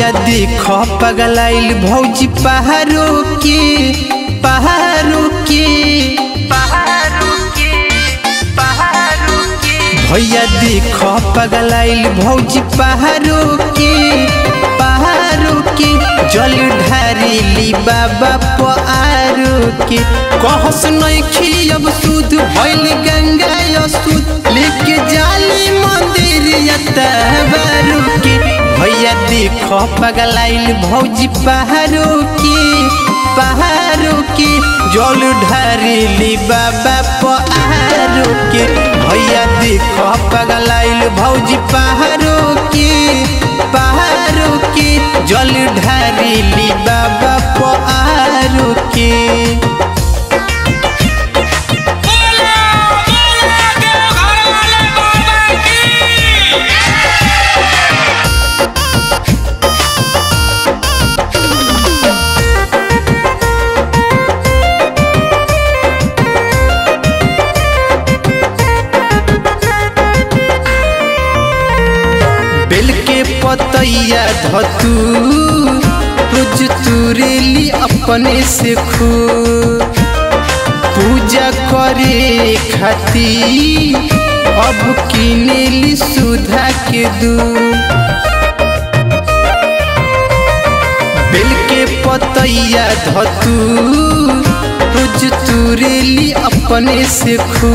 भैया देख पगलाइल भौजी पहाड़ों के पहाड़ों के पहाड़ों के पहाड़ों के भैया देख पगलाइल भौजी पहाड़ों के पहाड़ों के जल ढारेली बाबा पारो के कहस नइखी अब सुध भइल गंगा असुध लेके जाली मंदिर यतबारू के भैया देख पगलाइल भौजी पहाड़ों के पहाड़ों के जल ढारेली बाबा पारो के भैया देख पगलाइल भौजी पहाड़ों के पहाड़ों के जल ढारेली बाबा पारो के बोला बोला देवघर वाले बाबा की बेल के पतैया धतू रोज तुरेली अपने से खू पूजा करे खाती अब किनेली सुधा के दू बेल के पतैया धतू रोज तुरेली अपने से खू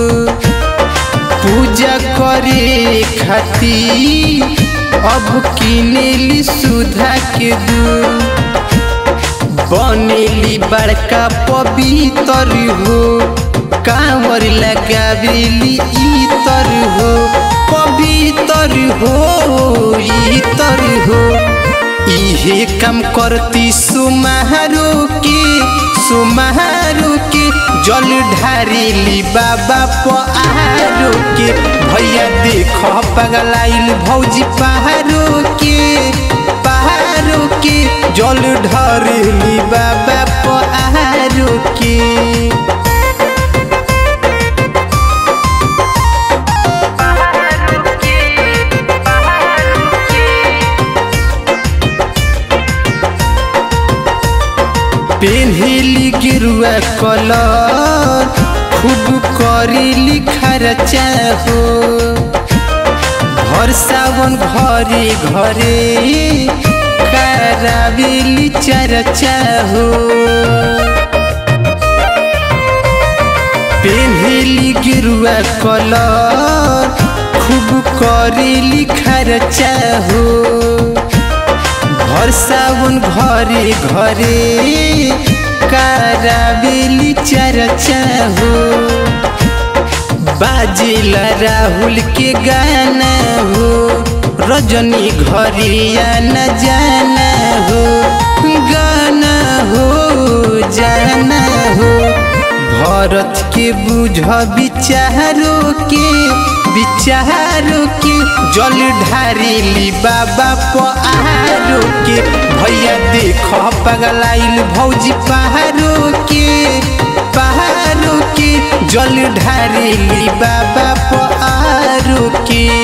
पूजा करे खाती अब किनेली सुधा के दू बनेली बड़का पवित्र हो कांवर लगावेली इतर हो पवित्र हो इतर हो इहे काम करती सुमारो के सुमारो के जल ढारेली बाबा पहाड़ो के भैया देख पगलाइल भौजी पहाड़ो के पहाड़ो के जल ढारेली बाबा पहाड़ो के पेन्हेली गिरुआ कलर खूब करेली खर्चा हो घर सावन घरे घरे करावेली चर्चा हो पेन्हेली गिरुआ कलर खूब करेली खर्चा हो घर सावन घरे घरे करावेली चर्चा हो बाजेला राहुल के गाना हो रजनी घरे आना जाना हो गाना हो जाना हो भरत के बुझ विचारो के विचारो के जल ढारेली बाबा पहाड़ो के भैया देख पगलाइल भौजी पहाड़ो के पहाड़ो के जल ढारेली बाबा पहाड़ो के